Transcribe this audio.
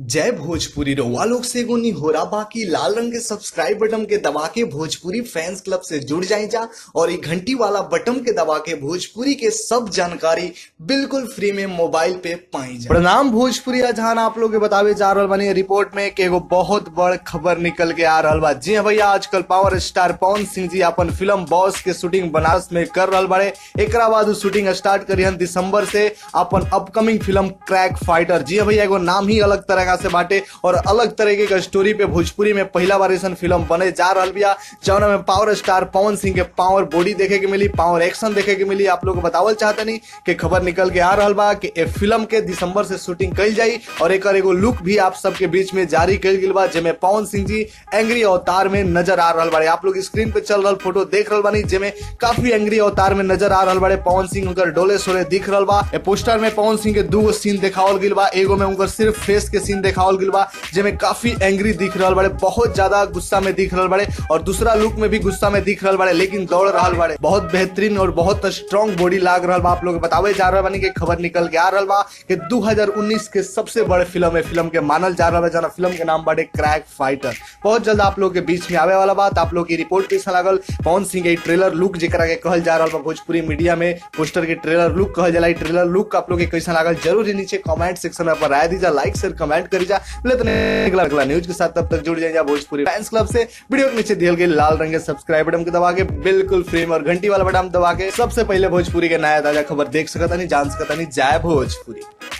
जय भोजपुरी रउआ लोग से एगो निहोरा बाकी लाल रंग के सब्सक्राइब बटन के दबा के भोजपुरी फैंस क्लब से जुड़ जाए जा और ये घंटी वाला बटन के दबा के भोजपुरी के सब जानकारी बिल्कुल फ्री में मोबाइल पे पाई जा प्रणाम भोजपुरी जहां आप लोग के बतावे जा रहल बानी रिपोर्ट में कि एगो बहुत बड़ खबर निकल के आ रहल बा जी हाँ भैया आजकल पावर स्टार पवन सिंह जी अपन फिल्म बॉस के शूटिंग बनारस में कर रहल बाड़े एकरा बाद उ शूटिंग स्टार्ट करिहन दिसंबर से अपन अपकमिंग फिल्म क्रैक फाइटर जी हाँ भैया एगो नाम ही अलग तरह से बाटे और अलग तरीके का स्टोरी पे भोजपुरी में पहला बार ऐसा फिल्म बने जा रहा बिया जौना में पावर स्टार पवन सिंह के पावर बॉडी देखे के मिली पावर एक्शन देखे के मिली आप लोग को बतावल चाहते नहीं कि खबर निकल के आ रहा बा कि ए फिल्म के दिसंबर से शूटिंग कल जाई और एक एगो लुक भी आप सबके बीच में जारी कल गई बा जेमे पवन सिंह जी एंग्री अवतार में नजर आ रहा बाड़े आप लोग स्क्रीन पे चल रहा फोटो देख रहा बानी जेमे काफी एंग्री अवतार में नजर आ रहा बाड़े पवन सिंह उनकर डोले सोले दिख रहा बा ए पोस्टर में पवन सिंह के दू सीन देखावल गई बा एगो में उनकर सिर्फ फेस के सीन देखावल गई बा जेमे काफी एंग्री दिख रहा बड़े बहुत ज्यादा गुस्सा में दिख रहा बड़े और दूसरा लुक में भी गुस्सा में दिख रहा बड़े लेकिन दौड़ रहा बड़े बहुत बेहतरीन और बहुत स्ट्रॉन्ग बॉडी लाग रहा बा आप लोग बतावे जा रहा बानी कि खबर निकल के आ रहा बा कि 2019 के सबसे बड़े फिल्म है फिल्म के मानल जा रहा है जना फिल्म के नाम बाटे क्रैक फाइटर बहुत जल्द आप लोग के बीच में आवे वाला बात आप लोग की रिपोर्ट कैसा लागल पवन सिंह के ट्रेलर लुक जेकरा के कहल जा रहा बा भोजपुरी मीडिया में पोस्टर के ट्रेलर लुक कहल जाला ट्रेलर लुक आप लोग के कैसा लागल जरूर ही नीचे कमेंट सेक्शन में अपन राय दीजा लाइक शेयर कमेंट करी जा मिलत नहीं अगला अगला न्यूज के साथ तब तक जुड़ जाइए भोजपुरी फैंस क्लब से वीडियो के नीचे दिए गए लाल रंग के सब्सक्राइब बटन के दबा के बिल्कुल फ्री में और घंटी वाला बटन दबा के सबसे पहले भोजपुरी के नया ताजा खबर देख सकता नहीं जान सकता नहीं जय भोजपुरी